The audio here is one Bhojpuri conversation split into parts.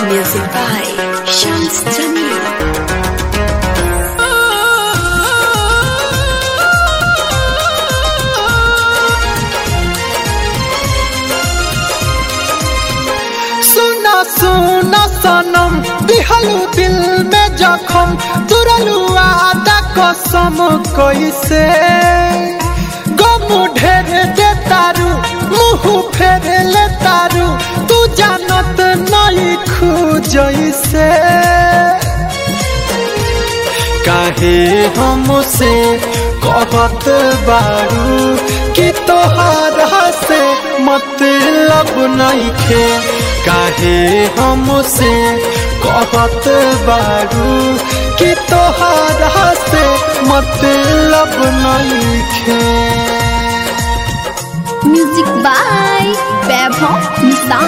Music by Shams Jamil. सुना सुना सनम दिहलू दिल में जखम तुरलू आदा कसम कैसे गम ढेर दे तारू मुँह फेर ले तारू तू जानत नहीं खू जैसे काहे हमसे कहत बारू कि तोहारा से मतलब नहीं खे काहे हमसे कहत बारू कि तोहारा से मतलब नहीं खे म्यूजिक बाय वैभव निशान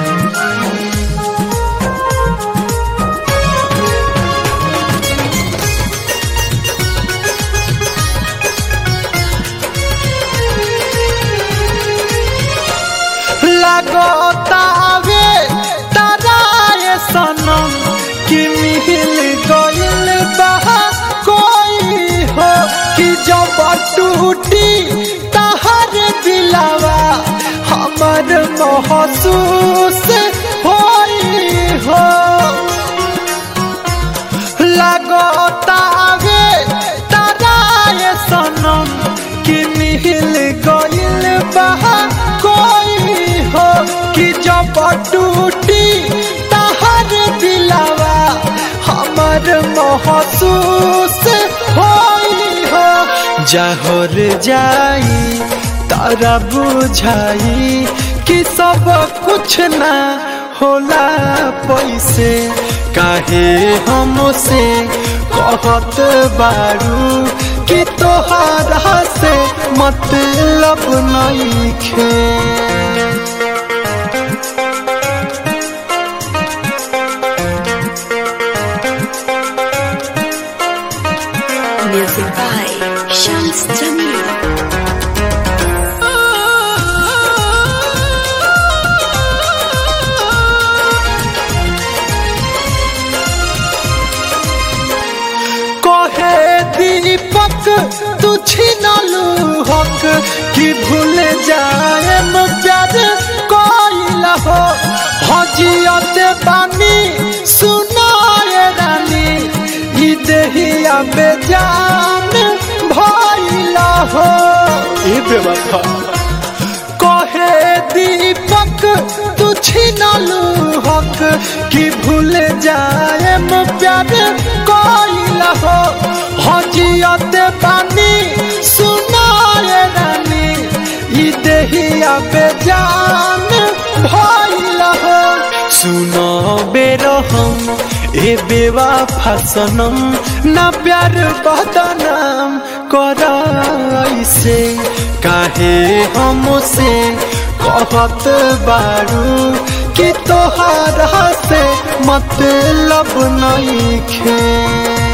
लगतावे ताराए सनम कि मिल गइल बहा कोई हो कि जब टूटी तहर दिलावा हमर महसूस होई हो लगतावे ताराए सनम कि मिल गइल बहा कोई हो कि जब टूटी तहर दिलावा हमर महसूस होई हो जहर जाई तारा बुझाई कि सब कुछ ना होला पैसे काहे हमसे कहत बारू कि तोहारा से मतलब नहीं खे Music by Shams Jamil. कहे दीपक तू छिनलू हक कि भूल जाए प्यार कोइल हो हजियत बानी सुनाए रानी ई देहिया बेजान भइल हो ई बेवफा कहे दीपक तू छिनलू हक कि भूल जाए प्यार कोइल हो हजियत बानी सुनाए रानी ई देहिया बेजान भइल हो सुनो बेरो हम ए बेवा फसनम ना प्यार बदनाम कर ऐसे काहे हमसे कहत बारू कि तोहारा से मतलब नहीं खे